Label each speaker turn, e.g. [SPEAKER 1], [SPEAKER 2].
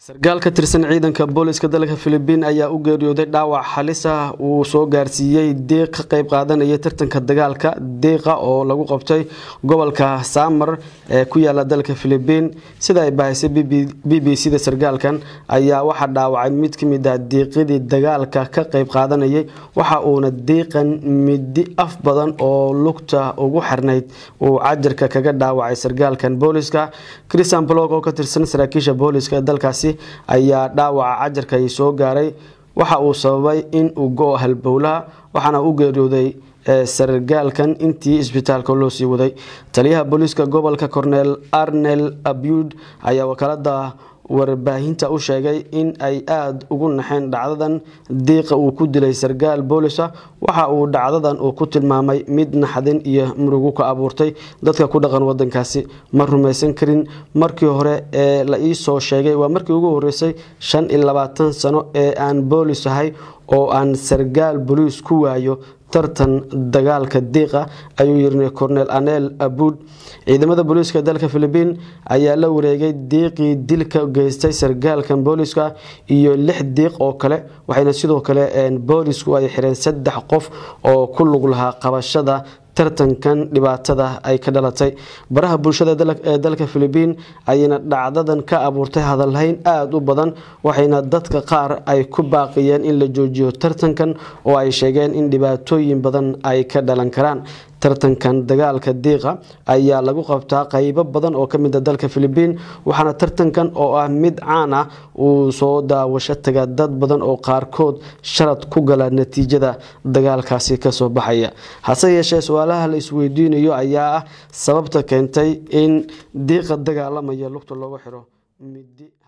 [SPEAKER 1] sarkaal ka tirsan ciidanka booliska dalka filibiin ayaa u geeriyooday dhaawac halis ah uu soo gaarsiiyey diiq ka qayb qaadanaya tartanka dagaalka diiqa oo lagu qabtay gobolka saamar ee ku yaala dalka filibiin sida ay bahaysay b b c da sarkaalkan ayaa waxaa dhaawacay mid ka mid ah diiqyadii dagaalka ka qayb qaadanayay waxa uuna diiqan midi af badan oo lugta ugu xirnayd uu cajarka kaga dhaawacay sarkaalkan booliska christian blog oo ka tirsan saraakiisha booliska dalkaasi ayaa dhaawaca cajarka soo gaaray waxa uu sababay in uu go- halbowlaha waxaana u geeriyooday sargaalkan intii isbitaalka loo sii waday taliyaha booliiska gobolka cornel arnel abud ayaa wakaalada warbaahinta u sheegay in ay aada ugu naxeen dhacdadan diiqa uu ku dilay sarkaal boolisa waxa uu dhacdadan uu ku tilmaamay mid naxdin iyo murugo ka abuurtay dadka ku dhaqan wadankaasi ma rumaysan karin markii hore ee la ii soo sheegay waa markii ugu horeysay shan iyo labaatan sano ee aan boolis ahay oo aan sarkaal boliis ku waayo tartan dagaalka diiqa ayuu yiri cornel anel abud ciidamada booliiska dalka filibiin ayaa la wareegay diiqii dilka geystay sarkaalkan booliska iyo lix diiq oo kale waxayna sidoo kale boolisku ay xireen saddex qof oo ku lug lahaa qabashada tartankan dhibaatada ay ka dhalatay baraha bulshada ee dalka filibiin ayayna dhacdadan ka abuurtay hadalhayn aada u badan waxayna dadka qaar ay ku baaqiyeen in la joojiyo tartankan oo ay sheegeen in dhibaatooyin badan ay ka dhalan karaan tartankan dagaalka diiqa ayaa lagu qabtaa qaybo badan oo kamid a dalka filibiin waxaana tartankan oo ah mid caan ah uu soo daawasho taga dad badan oo qaarkood sharad ku gala natiijada dagaalkaasi kasoo baxaya hase yeeshee su-aalaha la isweydiinayo ayaa ah sababta keentay in diiqa dagaalamaya lugta loogu xiro midi